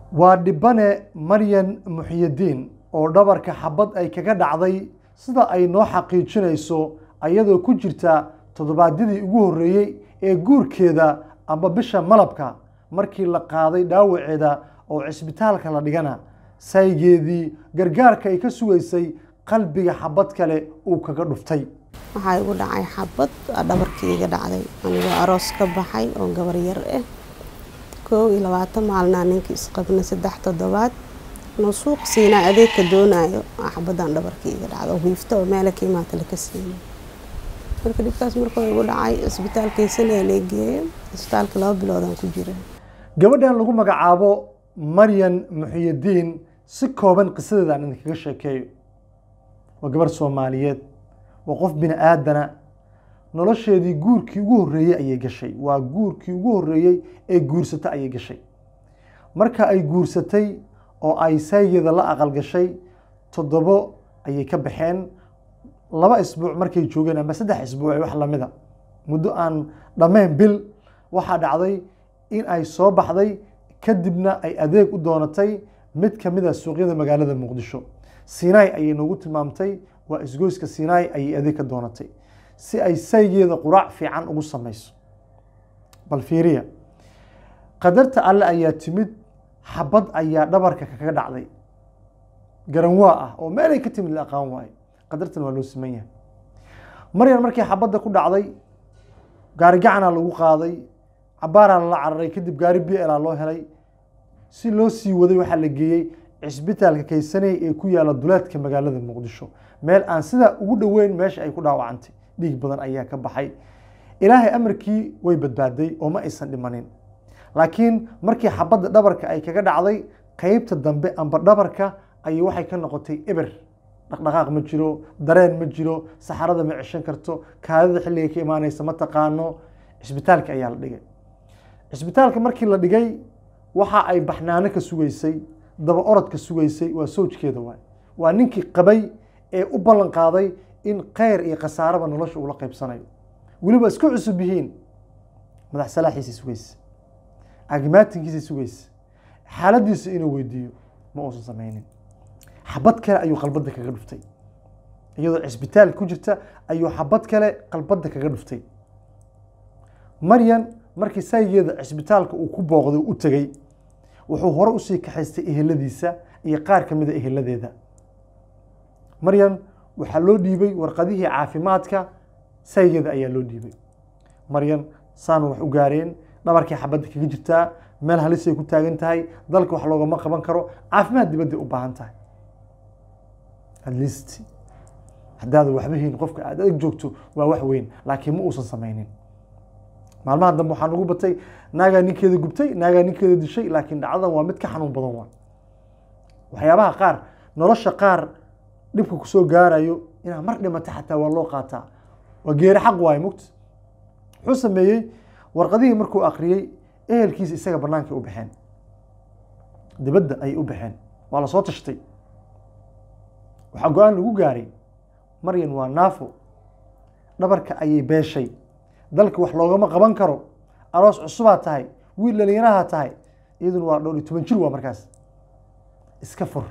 waa dhibane maryan muxyidiin oo dhabarka xabad ay kaga dhacday sida ay noo xaqiijinayso ayadoo ku jirta toddobaadyadii ugu horreeyey ee guurkeeda amba bisha malabka markii la qaaday dhaawaceeda oo cisbitaalka la dhigana saygeedii gargaarka ay ka sugaysay qalbiga xabad kale uu kaga dhuftay waxaa igu dhacay xabad dhabarkii iga dhacday anigoo aroos ka baxay oo gabar yar ah koow iyo labaatan maalnaa ninkii isqabna saddex toddobaad inuu suuq siinaa adeegka doonayo xabadan dhabarkii iga dhacda oo hiifta oo meela ka imaata laka siinay marka dhibkaas markuu igu dhacay cisbitaalkaysanaa lee geeyo cisbitaalka laba biloodaan ku jira gabadhan lagu magacaabo maryan muxiyidiin si kooban qisadeeda aan idinkaga sheekeeyo waa gabar soomaaliyeed waa qof bini aadana nolosheedii guurkii ugu horreeyey ayay gashay waa guurkii ugu horreeyey ee guursata ayay gashay marka ay guursatay oo ay saygeeda la aqal gashay toddobo ayay ka baxeen laba isbuuc markay joogeen ama saddex isbuuc wax lamida muddo aan dhammayn bil waxaa dhacday in ay soo baxday kadibna ay adeeg u doonatay mid ka mid a suuqyada magaalada muqdisho sinai ayay noogu tilmaamtay waa isgoyska sinai ayay adeeg ka doonatay si ay saygeeda quraac fiican ugu samayso bal fiiriya qadarta alle ayaa timid xabad ayaa dhabarka kaga dhacday garanwaa ah oo meelay ka timid la aqaan waayo qadartan waa loo siman yahay maryan markii xabadda ku dhacday gaari gacanaa lagu qaaday cabaaraa lala cararay kadib gaari b laa loo helay si loo sii waday waxaa la geeyey cisbitaalka kaysaney ee ku yaala duleedka magaalada muqdisho meel aan sidaa ugu dhoweyn meesha ay ku dhaawacantay dhiig badan ayaa ka baxay ilaahay amarkii way badbaaday oo ma aysan dhimanin laakiin markii xabadda dhabarka ay kaga dhacday qeybta dambe amba dhabarka ayay waxay ka noqotay eber dhaqdhaqaaq ma jiro dareen ma jiro saxarada ma ceshan karto kaadida xilliga ka imaanaysa ma taqaano cisbitaalka ayaa la dhigay cisbitaalka markii la dhigay waxa ay baxnaano ka sugaysay daba orodka sugaysay waa soojkeeda waay waa ninkii qabay ee u ballan qaaday in kheyr iyo khasaaraba nolosha uula qaybsanayo weliba isku cusub yihiin madax salaaxiisa sugaysa agimaatinkiisa sugaysa xaaladiisa inuu weydiiyo ma uusan sameynin xabad kale ayuu qalbadda kaga dhuftay iyadoo cisbitaal ku jirta ayuu xabad kale qalbadda kaga dhuftay maryan markii saygeeda cisbitaalka uu ku booqday u tegey wuxuu hore usii kaxaystay eheladiisa iyo qaar ka mida eheladeeda maryan waxaa loo dhiibay warqadihii caafimaadka saygeeda ayaa loo dhiibay maryan saan wax u gaareen dhabarkii xabadda kaga jirtaa meel halisay ku taagan tahay dalka wax loogama qaban karo caafimaad dibadday u baahan tahay atleast haddaada waxba hayn qofka aad adag joogto waa wax weyn laakiin ma uusan sameynin maalmaha dambe waxaa nagu batay naagaa ninkeeda gubtay naagaa ninkeeda dishay laakiin dhacdadan waa mid ka xanuun badan waa waxyaabaha qaar nolosha qaar dhibka kusoo gaarayo inaad mar dhimata xataa waa loo qaataa waa geeri xaq waayo mugta wuxuu sameeyey warqadihii markuu akriyey ehelkiisa isaga bannaankay u baxeen dibadda ayay u baxeen waa lasoo tashtay waxaa go-aan lagu gaaray maryan waa naafo dhabarka ayay beeshay dalka wax loogama qaban karo aroos cusubaa tahay wiil dhalinyaraha tahay iyaduna waa dhowr iyo toban jir waa markaas iska fur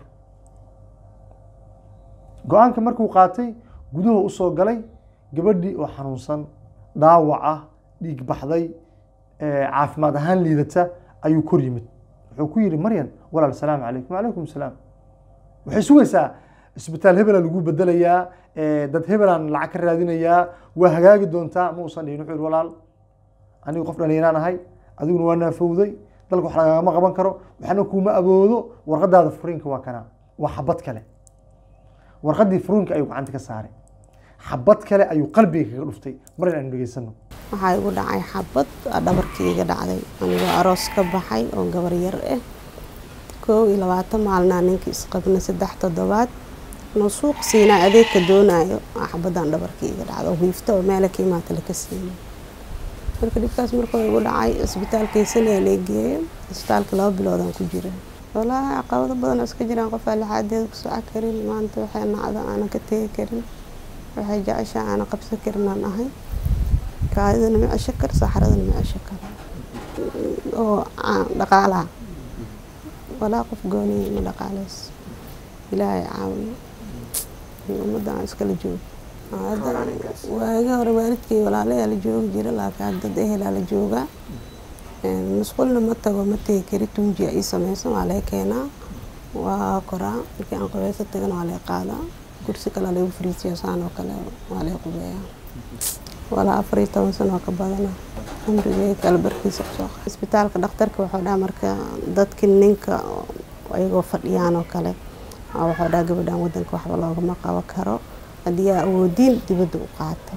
go-aanka markuu qaatay guduhu usoo galay gabadhii oo xanuunsan dhaawac ah dhiig baxday caafimaad ahaan liidata ayuu kor yimid wuxuu ku yihi maryan walaal salaamu calaykum wacalaykum salaam waxay sugaysaa isbitaal hebela lagu bedelayaa dad hebelaan lacag ka raadinayaa waa hagaagi doontaa ma uusan dhihin wuxuu yihi walaal anigu qof dhalinyaraan ahay adiguna waa naafowday dalka wax lagagama qaban karo waxna kuma aboodo warqadaada furiinka waa kana waa xabad kale warqadii furiinka ayuu gacanta ka saaray xabad kale ayuu qalbiga kaga dhuftay maryan aynu dhegeysano waxaa igu dhacay xabad dhabarkii iga dhacday anigoo aroos ka baxay oo gabar yar ah koow iyo labaatan maalnaa ninkii isqabna saddex toddobaad inuu suuq siinaa adeegka doonayo xabadan dhabarkii iga dhacda oo hiifta oo meela ka imaata laka siinay marka dhibkaas markuu igu dhacay cisbitaalkaysanaa lee geeyo cisbitaalka laba biloodaan ku jira walaahi caqabado badan oo iska jiraan qofaa lixaadeeda ku soco karin maanta waxay nacdo aanan ka tegi karin waxay jeceshaa aanan qabsan karin aan ahay kaadidana ma cesho kar saxaradana ma cesho kar oo dhaqaalaha walaa qof gooniya ma dhaqaaleyso ilaahay caawiyo iyo ummadda aan iskala joogo hadda waagi hore waalidkay walaalayaa la joogi jira laakiin hadda dad ehelaa la joogaa musqulna ma tago ma tegi kari tuunjiya ii sameysan waa laga keenaa waa koraa markii aan qubeyso tagana waa laga qaadaa kursi kale lagu fariisiya saan oo kale waa laga qubeeyaa walaa afar iyo toban sano oo ka badana cumrigay kala barkiisa kusoo qa isbitaalka dhakhtarka wuxuu dhaha marka dadki ninka ayagoo fadhiyaan oo kale wuxuu dhaha gabadhan wadanka waxba loogama qabo karo haddii aa awoodiin dibadda u qaata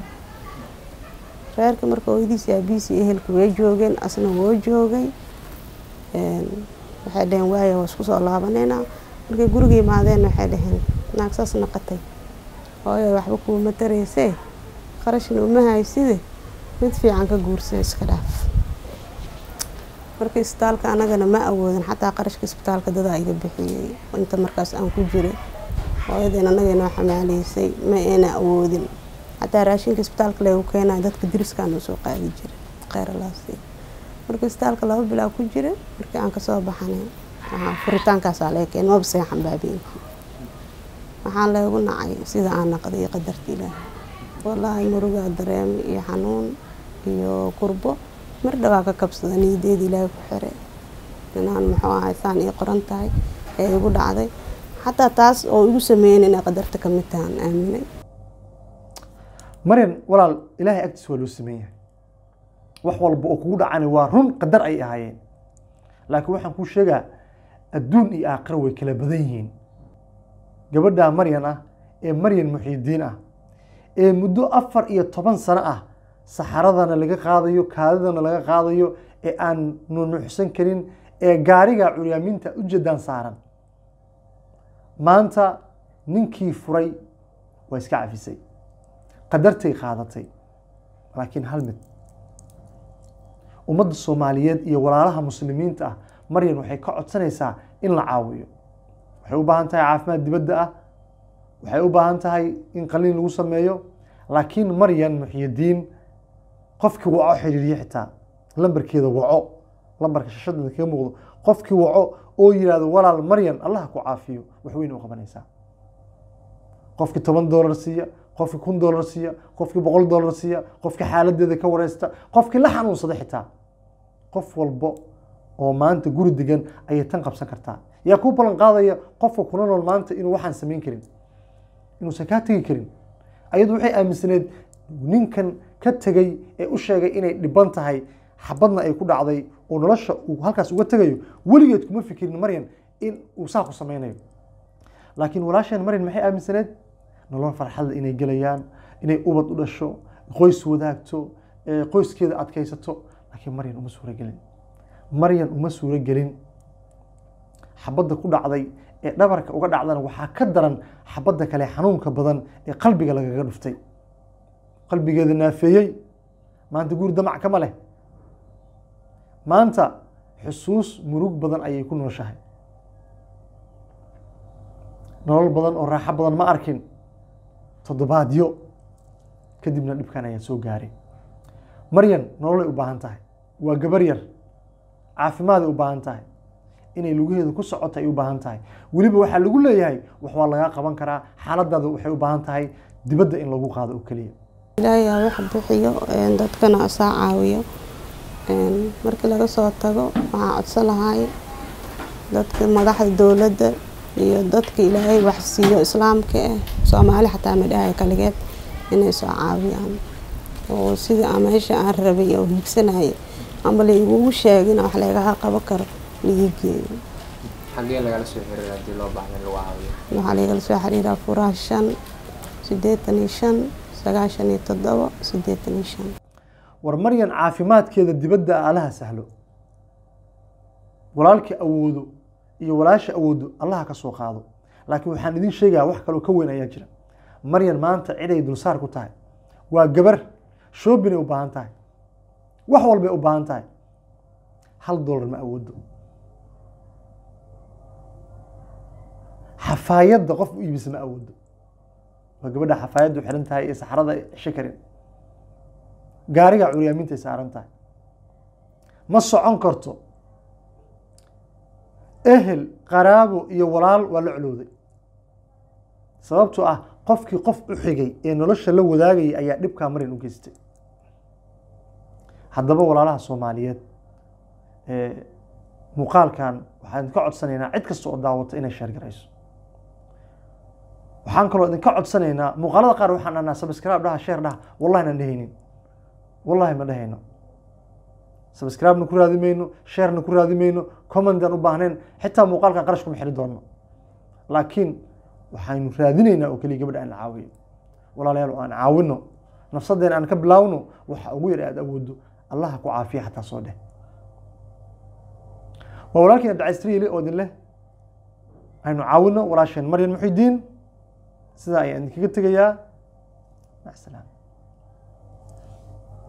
reerka marka hooyadiisi aabihiisi ehelka way joogeen asna woo joogay waxay dhaheen waaya waa isku soo laabaneynaa markay guriga yimaadeen waxay dhaheen naag saas naqatay hooyo waxba kuuma tareysee qarashna uma hayside mid fiican ka guursada iska dhaaf marka isbitaalka anagana ma awoodin xataa qarashka isbitaalka dadaa iga bixiyey inta markaas aan ku jiray hooyadeen anaga inoo xamaaleysay ma ayna awoodin xataa raashinka isbitaalka lagu keenaya dadka diriskaan usoo qaadi jiray kheyralaasi marka isbitaalka laba bilaa ku jira markii aan kasoo baxanay waxaa furitaankaasaa laga keenay maba seexan baabeenkii waxaan leegu nacay sida aan naqday iyo qadarta ilaahay wallaahi murugaa dareemay iyo xanuun iyo kurbo mar dhawaa ka kabsada niyadeeda ilaahay ku xiray inaan muxuu ahay saan ii qoran tahay ee igu dhacday xataa taas oo igu sameeyen inay qadarta ka mid tahaan aaminay maryan walaal ilaahay agtiis waa loo sameyn yahay wax walba oo kugu dhacani waa run qadar ay ahaayeen laakiin waxaan kuu sheegaa adduun iyo aakhiro way kala badan yihiin gabadhaa maryan ah ee maryan muxiidiin ah ee muddo afar iyo toban sano ah saxaradana laga qaadayo kaadidana laga qaadayo ee aan nunuuxsan karin ee gaariga curyaaminta ujeedaan saaran maanta ninkii furay waa iska cafisay qadartay qaadatay laakiin hal mid ummadda soomaaliyeed iyo walaalaha muslimiinta ah maryan waxay ka codsanaysaa in la caawiyo waxay u baahan tahay caafimaad dibadda ah waxay u baahan tahay in qaliin lagu sameeyo laakiin maryan muxyidiin qofkii waco xiriiriye xitaa lambarkeeda waco lambarka shashadeeda kaga muuqdo qofkii waco oo yihahdo walaal maryan allah ku caafiyo wax weyn u qabanaysaa qofkii toban doolar siiya qofkii kun doolar siiya qofkii boqol doolar siiya qofkii xaaladeeda ka wareysta qofkii la xanuunsada xitaa qof walbo oo maanta guri degan ayay tan qabsan kartaa yaa ku ballan qaadaya qofka kuna nool maanta inuu waxaan samayn karin inuusan kaa tegi karin ayadu waxay aaminsaneed ninkan ka tegey ee u sheegay inay dhiban tahay xabadna ay ku dhacday oo nolosha uu halkaas uga tegayo weligeed kuma fikirin maryan in uu saa ku sameynayo laakiin walaasheen maryan maxay aaminsaneed nolol farxadda inay gelayaan inay ubad u dhasho qoys wadaagto qoyskeeda adkaysato laakiin maryan uma suuro gelin maryan uma suuro gelin xabadda ku dhacday ee dhabarka uga dhacdana waxaa ka daran xabadda kale xanuunka badan ee qalbiga lagaga dhuftay qalbigeeda naafeeyey maanta guri damac kama leh maanta xusuus murug badan ayay ku nooshahay nolol badan oo raaxo badan ma arkin toddobaadyo kadibna dhibkan ayaa soo gaaray maryan nololay u baahan tahay waa gabar yar caafimaaday u baahan tahay inay lugaheeda ku socoto ay u baahan tahay weliba waxaa lagu leeyahay wax waa lagaa qaban karaa xaaladaada waxay u baahan tahay dibadda in lagu qaado oo keliya ilaahay aa wax bixiyo dadkana asaa caawiyo markii laga soo tago waxaan codsan lahay dadka madaxda dowladda iyo dadka ilaahay wax siiyo islaamka ah soomaali xataa madhahay kaligeed inay soo caawiyaan oo sidii aan meesha aan rabay oo hiigsanayay ama laigugu sheegin wax lagaga qaban karo laii geeyo xagee lagala soo xiriira haddii loo baahda in lagu caawiyo waxaa lagala soo xiriiraa furaha shan siddeetan iyo shan sagaashan iyo toddobo siddeetan iyo shan war maryan caafimaadkeeda dibadda alaha sahlo walaalkii awoodo iyo walaasha awoodo allaha ka soo qaado laakiin waxaan idin sheegayaa wax kaloo ka weyn ayaa jira maryan maanta ciday dulsaar ku tahay waa gabar shoobinay u baahan tahay wax walbay u baahan tahay hal dollar ma awoodo xafaayadda qof u iibisa ma awoodo waa gabadha xafaayaddu xiran tahay ee saxrada cisho karin gaariga curyaaminta ay saaran tahay ma socon karto ehel qaraabo iyo walaal waa la colowday sababtoo ah qofkii qof u xigay ee nolosha la wadaagayay ayaa dhibkaa marin u geystay haddaba walaalaha soomaaliyeed ee muuqaalkan waxaan idinka codsanaynaa cid kasta oo daawata inay sheergarayso waxaan kaloo idinka codsanaynaa muuqaalada qaar waxaan dhahnaa subscribe dhaha sheer dhaha wallahi naan dhehaynin wallahi ma dhehayno subscribe-na ku raadi mayno sharena ku raadi mayno commentan u baahnayn xitaa muuqaalkan qarash kuma xiri doono laakiin waxaynu raadinaynaa oo keliya gabadha aan la caawiyo walaalayaal oo aan caawino nafsadeena aan ka bilaawno waxa ugu yar aad awoodo allaha ku caafiya xataa soo dheh waa walaalkiin abdicasriile oo idin leh aynu caawino walaasheen maryan muxidiin sidaa ayaan idinkaga tegayaa mac salaam